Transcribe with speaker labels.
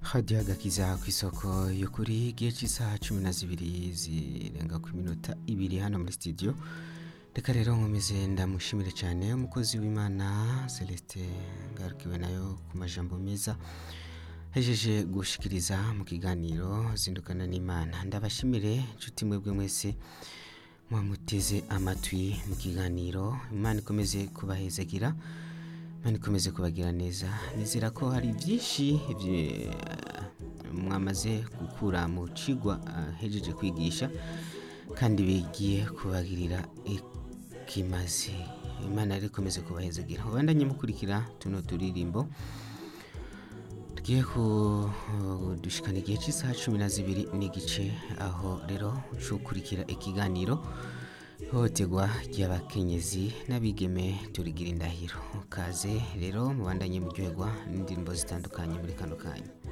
Speaker 1: hadiyo agakiza ku isoko yo kuri igihe cy'isaha cumi na zibiri zirenga ku minota ibiri hano muri studio reka rero nkomeze ndamushimire cyane umukozi w'imana celestin ngarukiwe nayo ku majambo meza hejeje gushikiriza mu kiganiro zindukana n'imana ndabashimire inshuti mwebwe mwese mwamuteze amatwi mu kiganiro imana ikomeze kubahezagira imana ikomeze kubagira neza nizera ko hari byinshi bye- mwamaze gukura mu cigwa ah, hejeje kwigisha kandi bigiye kubagirira ikimaze imana rero ikomeze kubahezagira ubandanye mukurikira tuno turirimbo tugiye kudushikana igihe cy'isaha cumi na zibiri n'igice aho rero ukurikira ikiganiro ihohoterwa ry'abakenyezi n'abigeme turigira indahiro kaze rero mubandanye muryoherwa n'indirimbo zitandukanye muri kano kanya